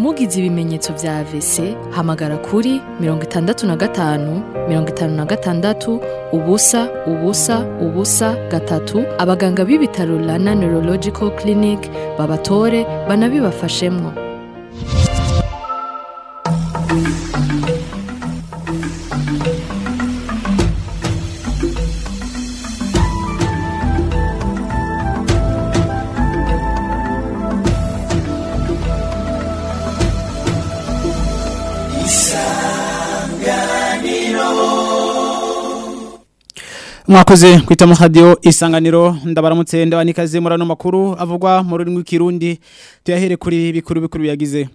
mugize ibimenyetso vya AVC hamagara kuri mirongo itandatu na gatanu mirongo itanu na gatandatu ubusa ubusa ubusa gatatu abaganga b'ibitaro Rana Neurological Clinic babatore banabibafashemwo mwakoze kwita mu radio isanganiro ndabaramutse ndabanikaze murano makuru avugwa mu rurimi rw'ikirundi tuyahere kuri bikuru bikuru biyagize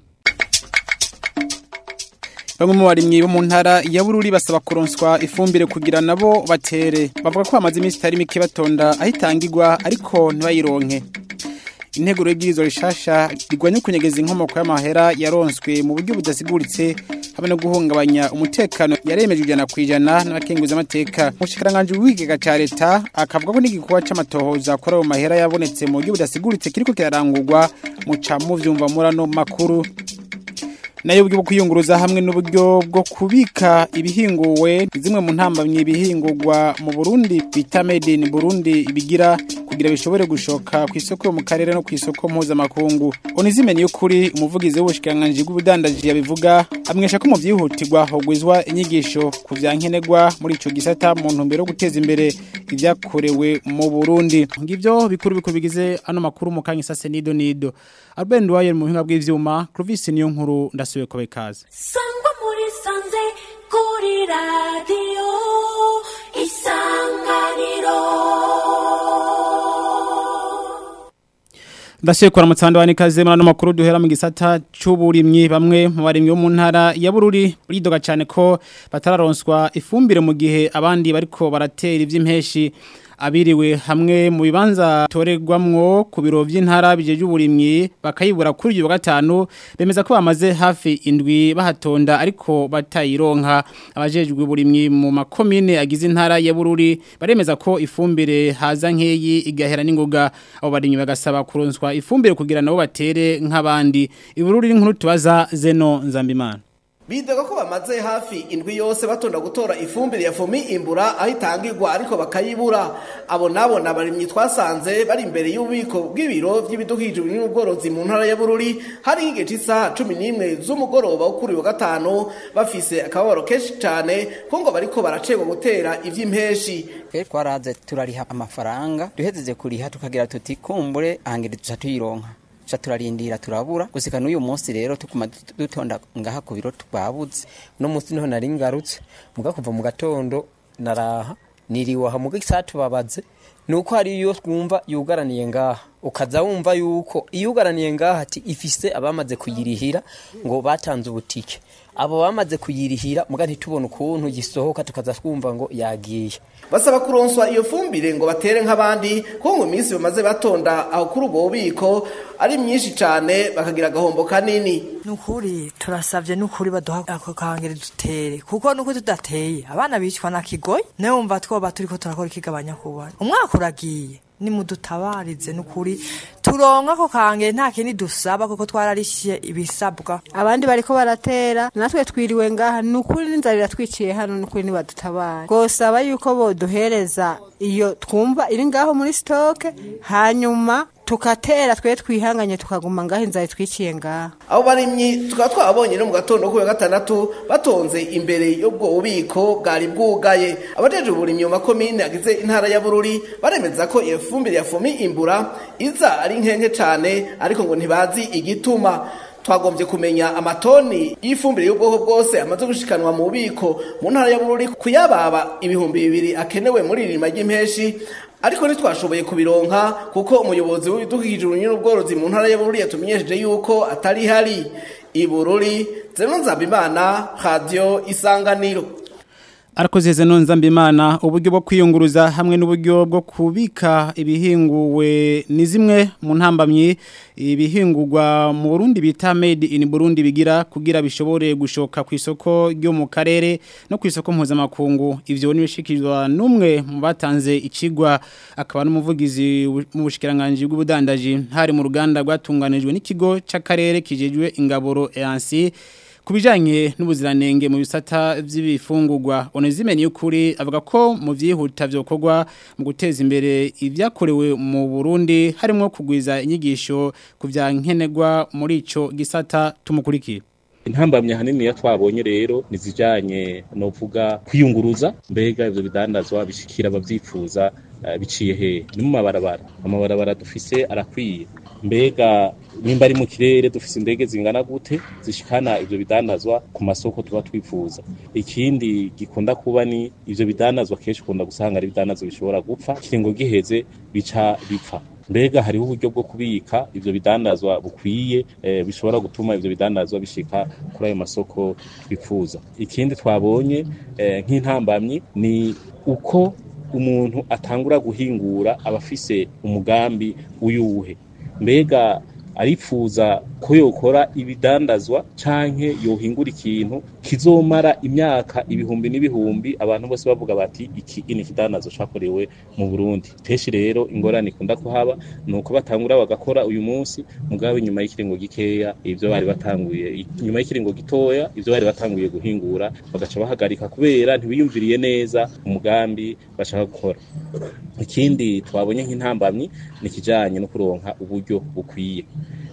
Bamwe mu barimyi bo mu ntara ya Bururi basaba kuronswa ifumbire kugira nabo batere bavuga ko bamaze iminsi itari mike batonda ahitangirwa ariko ntibayironke integuro y'ibwirizwa rishasha rigwanya kunyegeza inkomoko y'amahera yaronswe mu buryo budasiguritse hamwe no guhungabanya umutekano yaremejwe ijana ku ijana n'abakenguza amateka umushikiranganji w'ikigega ca leta akavuga ko n'igikorwa c'amatohoza kuri ayo mahera yabonetse mu buryo budasiguritse kiriko kirarangurwa muca muvyumva murano makuru nayo uburyo bwo kwiyunguruza hamwe n'uburyo bwo kubika ibihinguwe zimwe mu ntambamye ibihingurwa mu Burundi bita made in Burundi bigira kugira bishobore gushoka ku isoko yo mu karere no ku isoko mpuzamakungu onizimeni y'ukuri umuvugizi w'ubushikiranganji bw'ubudandaji yabivuga amwesha ko mu vyihutirwa hogwizwa inyigisho ku vyankenerwa muri ico gisata mu ntumbero yo guteza imbere ivyakorewe mu Burundi ngivyo bikuru bikuru bigize ano makuru mu kanya sase nido nido Albert Ndwaye mu buhinga bw'ivyuma Clovis niyo nkuru ndasubiye ko bekaze sangwa muri sanze kuri radiyo isanganiro Ndasiye kwa mutanda wanikaze murano makuru duhera mu gisata c'uburimyi bamwe mu barimyi bo mu ntara ya Bururi buridoga cyane ko batararonswa ifumbire mu gihe abandi bariko baratera ivy'impeshi abiriwe hamwe mu bibanza toregwamwo ku biro vy'intara bijeje uburimyi bakayibura kuri uyu wa gatanu bemeza ko bamaze hafi indwi bahatonda ariko batayironka abajejwe uburimyi mu makomine agize intara ya Bururi baremeza ko ifumbire haza nkeyi igahera n'ingoga abo barimyi bagasaba kuronswa ifumbire kugira nabo batere nk'abandi ibururi n'inkuru tubaza Zeno Nzambimana Bidega ko bamaze hafi indwi yose batonda gutora ifumbire ya fomi imbura aho itangirwa ariko bakayibura abo nabo nabarimyi twasanze bari imbere y'ububiko bw'ibiro by'ibidukikije n'ubworozi mu ntara ya Bururi hari igihe cy'isaha 11 z'umugoroba wo kuri wa gatanu bafise akababaro kenshi cyane ko ngo bariko baracegwa gutera ivy'impeshi twe twaraze turariha amafaranga duhejeje kuriha tukagira tuti kumbure ahangire tuca tuyironka tuca turarindira turabura gusika n'uyu munsi rero tukuma dutonda ngaha ku biro twabuze no munsi niho nari ngarutse muga kuva mu gatondo naraha niriwe aha muga isaha tubabaze nuko hari iyo twumva yugaraniye ngaha ukaza wumva yuko iyugaraniye ngaha ati ifise abamaze kuyirihira ngo batanze ubutike abo bamaze kuyirihira muga ntitubone ukuntu gisohoka tukaza twumva ngo yagiye basaba kuronswa iyo fumbire ngo batere nk'abandi kuko ngo iminsi bamaze batonda aho kuri ubwo bubiko ari myinshi cyane bakagira agahombo kanini nukuri turasavye nukuri baduha ako kangere dutere kuko nuko tudateye abana bicwa na kigoyi nawe wumva twoba turiko turakora ikigabanya kubona umwaka uragiye nimudutabarize nukuri turonka ko kange nta kindi dusaba kuko twararishiye ibisabwa abandi bariko baratera natwe twiriwe ngaha nukuri n'inzara iratwiciye hano nukuri nibadutabare gosaba yuko boduhereza iyo twumva iri ngaho muri stoke hanyuma tukatera twe twihanganye tukaguma ngaho inzara itwiciye ngaha abo barimyi tukaba twabonye no mu gatondo kuri gatandatu batonze imbere y'ubwo bubiko bwari bwugaye abajeje uburimyi mu makomine agize intara ya Bururi baremeza ko iyo fumbire ya fomi imbura iza ari nkenke cyane ariko ngo ntibazi igituma twagombye kumenya amatoni y'ifumbire y'ubwoko bwose amaze gushikanwa mu bubiko mu ntara ya Bururi kuyababa ibihumbi bibiri akenewe muri irima ry'impeshi ariko ntitwashoboye kubironka kuko umuyobozi w'ibidukikije n'ubworozi mu ntara ya Bururi yatumenyesheje yuko atari hari i Bururi zeno nzabimana radio isanganiro Arakoze zeno nzambimana uburyo bwo kwiyunguruza hamwe n'uburyo bwo kubika ibihinguwe ni zimwe mu ntambamyi ibihingurwa mu Burundi bita made in Burundi bigira kugira bishobore gushoka ku isoko ryo mu karere no ku isoko mpuzamakungu ivyo nibishikirizwa n'umwe mu batanze ikigwa akaba n'umuvugizi mu bushikiranganje bw'ubudandaji hari mu ruganda rwatunganijwe n'ikigo c'akarere kijejwe ingaboro EANSI kubijanye n'ubuziranenge mu bisata vy'ibifungurwa onezime ni ukuri avuga ko mu vyihuta vyokorwa mu guteza imbere ivyakorewe mu Burundi harimo kugwiza inyigisho ku vyankenerwa muri ico gisata tumukurikira intambamye hanini ya twabonye rero nizijanye novuga kwiyunguruza mbega ivyo bidandazwa bishikira abavyifuza uh, biciye he ni mu mabarabara amabarabara dufise arakwiye mbega nimba ari mu kirere dufise indege zingana gute zishikana ivyo bidandazwa ku masoko tuba twifuza ikindi gikunda kuba ni ivyo bidandazwa kenshi ukunda gusanga ari bidandazwa bishobora gupfa kiringo giheze bica bipfa mbega hariho uburyo bwo kubika ivyo bidandazwa bukwiye eh, bishobora gutuma ivyo bidandazwa bishika kuri ayo masoko twifuza ikindi twabonye eh, nk'intambamyi ni uko umuntu atangura guhingura abafise umugambi uyuhe mbega arifuza ko yokora ibidandazwa canke yohingura ikintu kizomara imyaka ibihumbi n'ibihumbi abantu bose bavuga bati iki ni ikidandazwa cakorewe mu Burundi kenshi rero ingorane ikunda kuhaba nuko batangura bagakora uyu munsi mugabo inyuma y'ikiringo gikeya ivyo bari batanguye inyuma y'ikiringo gitoya ivyo bari batanguye guhingura bagaca bahagarika kubera ntibiyumviriye neza umugambi bashaka gukora ikindi twabonye nk'intambamyi ni kijanye no kuronka uburyo bukwiye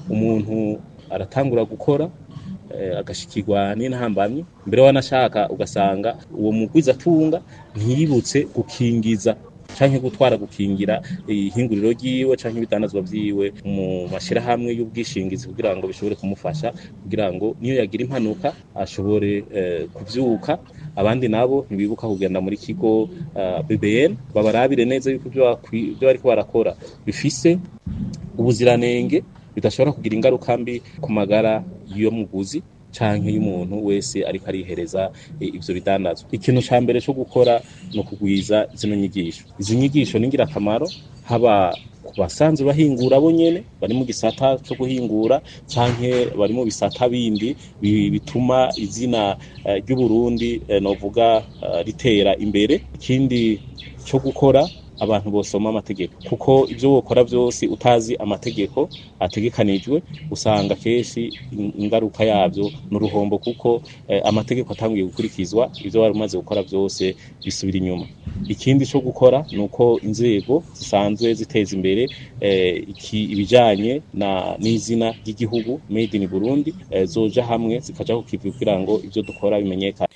umuntu aratangura gukora agashikirwa n'intambamyi mbere wanashaka ugasanga uwo mugwiza atunga ntiyibutse gukingiza canke gutwara gukingira ihinguriro ryiwe canke ibitandazwa vyiwe mu mashirahamwe y'ubwishingizi kugira ngo bishobore kumufasha kugira ngo niyo yagira impanuka ashobore uh, kuvyuka abandi nabo ntibibuka kugenda muri kigo uh, BBN babarabire neza yuko ibyo bariko barakora bifise ubuziranenge bidashobora kugira ingaruka mbi ku magara yo muguzi canke y'umuntu wese ariko arihereza ivyo bidandazwa ikintu ca mbere co gukora no kugwiza zino nyigisho izi nyigisho ni ngirakamaro haba ku basanzwe bahingura bo nyene bari mu gisata cyo guhingura canke bari mu bisata bindi bituma izina ry'uburundi novuga ritera imbere ikindi cyo gukora abantu bosoma amategeko kuko ibyo wokora byose utazi amategeko ategekanijwe usanga kenshi ingaruka yabyo n'uruhombo kuko eh, amategeko atangiye gukurikizwa ibyo wari umaze gukora byose bisubira inyuma ikindi cyo gukora ni uko inzego zisanzwe ziteza imbere eh, iki ibijanye na n'izina ry'igihugu made in Burundi eh, zoja hamwe zikaja kukivuga kugira ngo ibyo dukora bimenyekane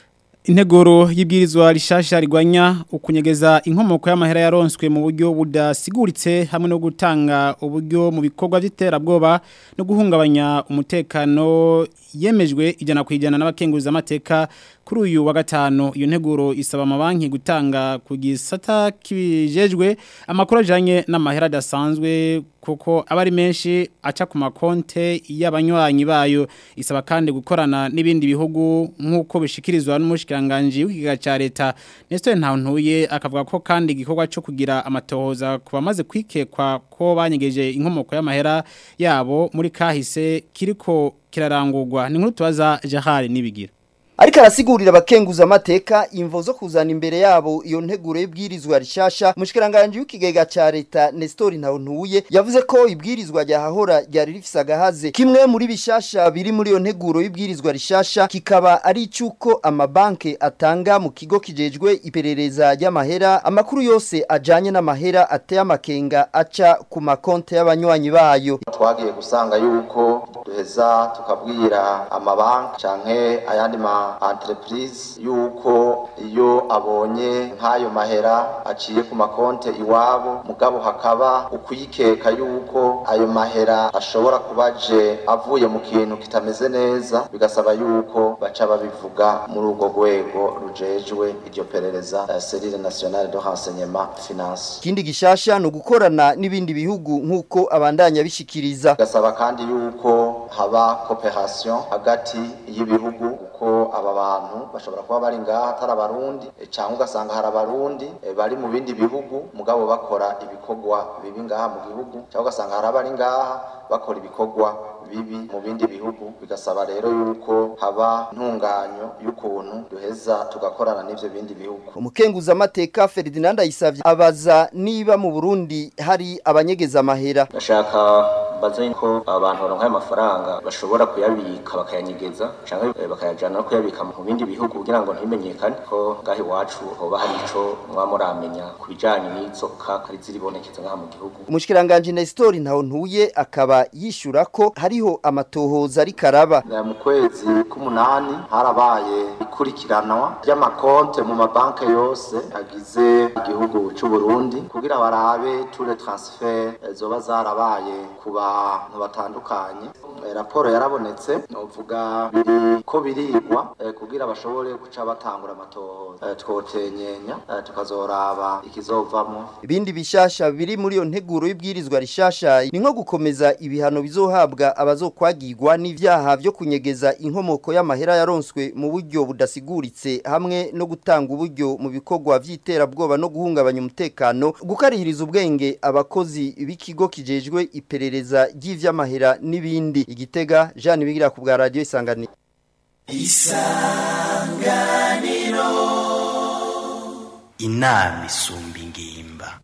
Integoro y'ibwirizwa rishasha rigwanya ukunyegeza inkomoko y'amahera yaronswe mu buryo budasiguritse hamwe no gutanga uburyo mu bikorwa by'iterabwoba no guhungabanya umutekano yemejwe ijana ku ijana n'abakenguza amateka kuri uyu wa gatanu iyo nteguro isaba amabanki gutanga ku gisata kibijejwe amakuru ajanye n'amahera adasanzwe kuko aba ari menshi aca ku makonte y'abanywanyi bayo isaba kandi gukorana n'ibindi bihugu nk'uko bishikirizwa n'umushikiranganje w'ikiga ca leta Nestor Ntantuye akavuga ko kandi igikorwa cyo kugira amatohoza ku bamaze kwikekwa ko banyegeje inkomoko y'amahera yabo muri kahise kiriko kirarangurwa ni nkuru tubaza Jahari nibigira ariko arasigurira abakenguza amateka imvo zo kuzana imbere yabo iyo nteguro y'ibwirizwa rishasha mushikiranganje w'ikigega ca leta Nestor Ntawuntuye yavuze ko ibwirizwa ryahahora ryari rifise agahaze kimwe muri bishasha biri muri iyo nteguro y'ibwirizwa rishasha kikaba ari icuko amabanke atanga mu kigo kijejwe iperereza ry'amahera amakuru yose ajanye n'amahera ateye amakenga aca ku makonte y'abanywanyi bayo twagiye gusanga yuko duheza tukabwira amabanki canke ayandi ma entreprise yuko iyo abonye nk'ayo mahera aciye ku makonte iwabo mugabo hakaba ukuyikeka yuko ayo mahera ashobora kubaje avuye mu kintu kitameze neza bigasaba yuko baca babivuga muri urwo rwego rujejwe iryo perereza uh, serire nationale de renseignement finance ikindi gishasha ni ugukorana n'ibindi bihugu nk'uko abandanya bishikiriza bigasaba kandi yuko haba cooperation hagati y'ibihugu kuko aba bantu bashobora kuba bari ngaha atari abarundi eh, cyangwa ugasanga hari abarundi eh, bari mu bindi bihugu mugabo bakora ibikorwa bibi ngaha mu gihugu cyangwa ugasanga hari abari ngaha bakora ibikorwa bibi mu bindi bihugu bigasaba rero yuko haba ntunganyo y'ukuntu duheza tugakorana n'ivyo bindi bihugu umukenguza amateka Ferdinand Ayisavye abaza niba mu Burundi hari abanyegeza amahera ndashaka baze ko abantu baronka ayo mafaranga bashobora kuyabika bakayanyegeza canke eh, bakayajana no kuyabika mu bindi bihugu kugira ngo ntibimenyekane ko ngaho iwacu hoba hari ico mwaba muramenya ku bijanye n'izoka ari ziribonekeza ngaha mu gihugu umushikiranganje Nestor ntaho ntuye akaba yishura ko hariho amatohoza ari karaba Eh, mu kwezi k'umunani harabaye ikurikiranwa ry'amakonte mu mabanke yose agize igihugu c'u Burundi kugira barabe tous les transferts eh, zoba zarabaye ku bantu batandukanye Eh, raporo yarabonetse novuga biri ko birigwa eh, kugira bashobore guca batangura amatohoza Eh, twotenyenya eh, tukazoraba ikizovamwo ibindi bishasha biri muri iyo nteguro y'ibwirizwa rishasha ni nko gukomeza ibihano bizohabwa abazokwagirwa n'ivyaha vyo kunyegeza inkomoko y'amahera yaronswe mu buryo budasiguritse hamwe no gutanga uburyo mu bikorwa vy'iterabwoba no guhungabanya umutekano gukarihiriza ubwenge abakozi b'ikigo kijejwe iperereza ry'ivy'amahera n'ibindi igitega Jean Bigira ku bwa radio isanganiro isanganiro inama isumba ingimba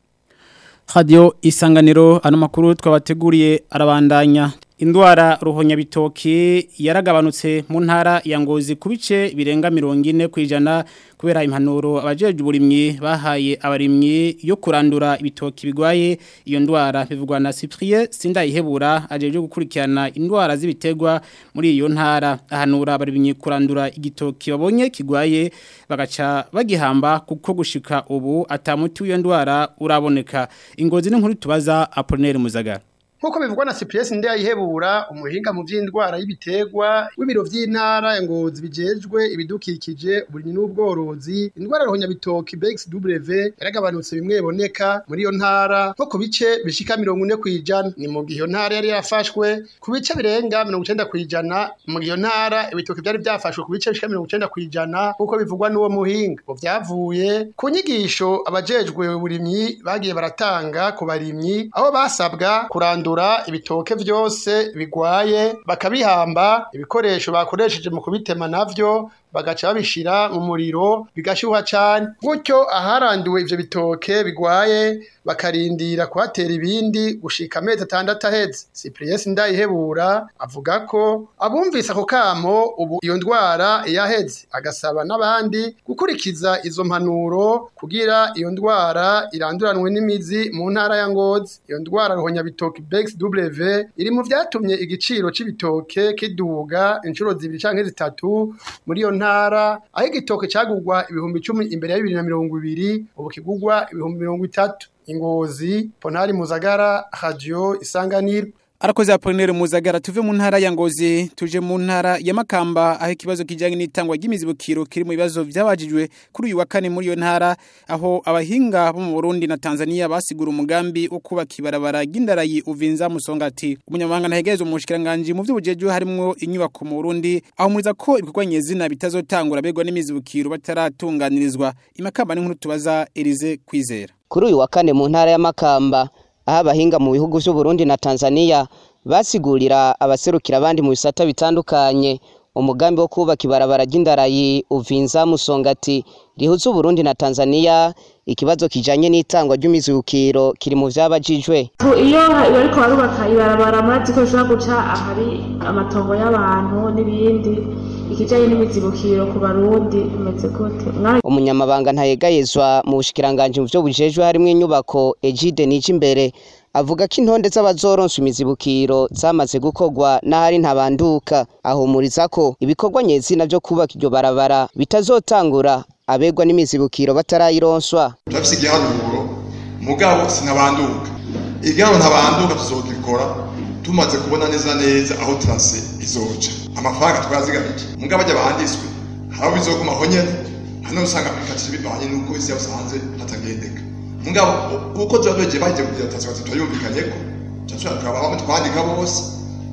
Radio isanganiro ano makuru twabateguriye arabandanya indwara ruhonyabitoki yaragabanutse mu ntara ya ngozi ku bice birenga mirongo ine ku ijana kubera impanuro abajeje uburimyi bahaye abarimyi yo kurandura ibitoki bigwaye iyo ndwara bivugwa na Cyprien Sindayihebura ajeje gukurikirana indwara z'ibiterwa muri iyo ntara ahanura abarimyi kurandura igitoki babonye kigwaye bagaca bagihamba kuko gushika ubu atamuti w'iyo ndwara uraboneka ingozi n'inkuru tubaza Apollinaire Muzagara Nkuko bivugwa na Cyprien Ndayihebura umuhinga mu vy'indwara y'ibiterwa w'ibiro vy'intara ya Ngozi bijejwe ibidukikije uburimyi n'ubworozi indwara rohonya bitoki BXW yaragabanutse bimwe boneka muri iyo ntara nko ku bice bishika 40 kwijana ni mu gihe iyo ntara yari yafashwe ku bice birenga 90 kwijana mu gihe iyo ntara ibitoki byari byafashwe ku bice bishika 90 kwijana nkuko bivugwa n'uwo muhinga ngo vyavuye ku nyigisho abajejwe uburimyi bagiye baratanga ku barimyi aho basabwa kurandura ibitoke vyose bigwaye bakabihamba ibikoresho bakoresheje mu kubitema navyo bagaca babishira mu muriro bigashyuha cyane gutyo aharanduwe ivyo bitoke bigwaye bakarindira kuhatera ibindi gushika amezi atandatu aheze Cyprien Ndayihebura avuga ko abumvise ako kamo ubu iyo ndwara yaheze agasaba n'abandi gukurikiza izo mpanuro kugira iyo ndwara iranduranwe n'imizi mu ntara ya Ngozi iyo ndwara ruhonya bitoki BXW iri mu vyatumye igiciro c'ibitoke kiduga inshuro zibiri canke zitatu muri iyo ntara aho igitoke cagurwa ibihumbi icumi imbere ya bibiri na mirongo ibiri ubu kigurwa ibihumbi mirongo itatu ingozi ponari muzagara radio isanganiro Arakoze Apollinaire Muzagara tuve mu ntara ya Ngozi tuje mu ntara ya Makamba aho ikibazo kijanye n'itangwa ry'imizibukiro kiri mu bibazo byabajijwe kuri uyu wa kane muri iyo ntara aho abahinga bo mu Burundi na Tanzania basigura umugambi wo kubaka ibarabara ry'indarayi uvinza musongati umunyamabanga ntahegereza umushikiranganje mu by'ubujejwe harimo inyubako mu Burundi aho muriza ko ibikorwa nyezina bitazotangura begwa n'imizibukiro bataratunganirizwa imakamba n'inkuru tubaza Elize Kwizera kuri uyu wa kane mu ntara ya Makamba aho abahinga mu bihugu by'u Burundi na Tanzania basigurira abaserukira abandi mu bisata bitandukanye umugambi wo kubaka ibarabara ry'indarayi uvinza musongati rihuza Burundi na Tanzania ikibazo kijanye n'itangwa ry'imizukiro kiri mu vyabajijwe iyo bariko barubaka ibarabara murazi ko bishobora guca ahari amatongo y'abantu n'ibindi ikijanye n'imizibukiro ku barundi bimeze gute umunyamabanga ntayegayezwa mu bushikiranganje mu vyo bujejwe harimwo inyubako Egide nije imbere avuga ko intonde z'abazoronsa imizibukiro zamaze gukorwa n'ahari ntabanduka ahumuriza ko ibikorwa nyezina vyo kubaka iryo barabara bitazotangura abegwa n'imizibukiro batarayironswa turafise igiharuro mugabo sinabanduka igiharuro ntabanduka tuzogikora tumaze kubona neza neza aho trase izoca amafaranga twazigamije mugabo ajya banditswe haba bizogumaho nyene hano usanga application bivanye n'uko isi yasanze hatagendeka mugabo uko tuba twegeye bagiye kugira trase batatu yumvikanye ko tuba turaba bamwe twandika bose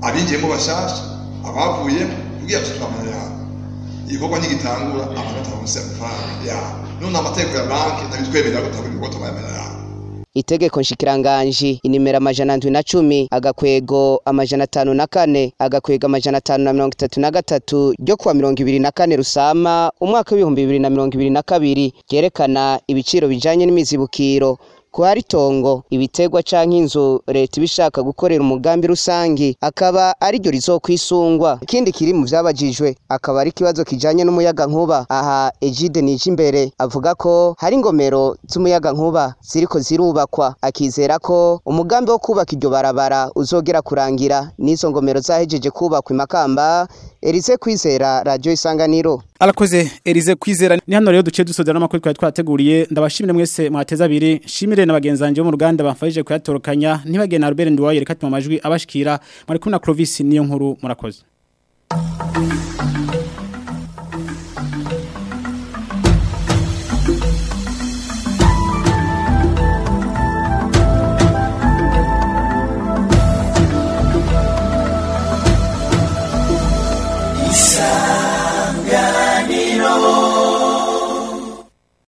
abinjiyemo bashasha abavuyemo kugira ngo turamenya yabo igikorwa ntigitangura abantu bataronse amafaranga yabo none amategeko ya banki ntabitwemerera ko tutabona ibikorwa tubayamenya yabo itegeko nshikiranganji inimero amajana ndwi na cumi agakwego amajana atanu na kane agakwego amajana atanu na mirongo itatu na gatatu ryo kuwa mirongo ibiri na kane rusama umwaka w'ibihumbi bibiri na mirongo ibiri na kabiri ryerekana ibiciro bijanye n'imizibukiro ko hari itongo ibitegwa canke inzu leta ibishaka gukorera umugambi rusangi akaba ari ryo rizokwisungwa ikindi kiri mu vyabajijwe akaba ari ikibazo kijanye n'umuyaga nkuba aha Egide nije imbere avuga ko hari ingomero z'umuyaga nkuba ziriko zirubakwa akizera ko umugambi wo kubaka iryo barabara uzogera kurangira n'izo ngomero zahejeje kubakwa imakamba Elize kwizera radio isanganiro Alakoze Elize kwizera ni hano rero duce dusozera n'amakuru twari twateguriye ndabashimire mwese mwateza abiri shimire na bagenzanje bo mu ruganda bamfashije kuyatorokanya ntibagene na Albert Ndwaye reka tuma amajwi abashikira mwari kumwe na Clovis niyo nkuru murakoze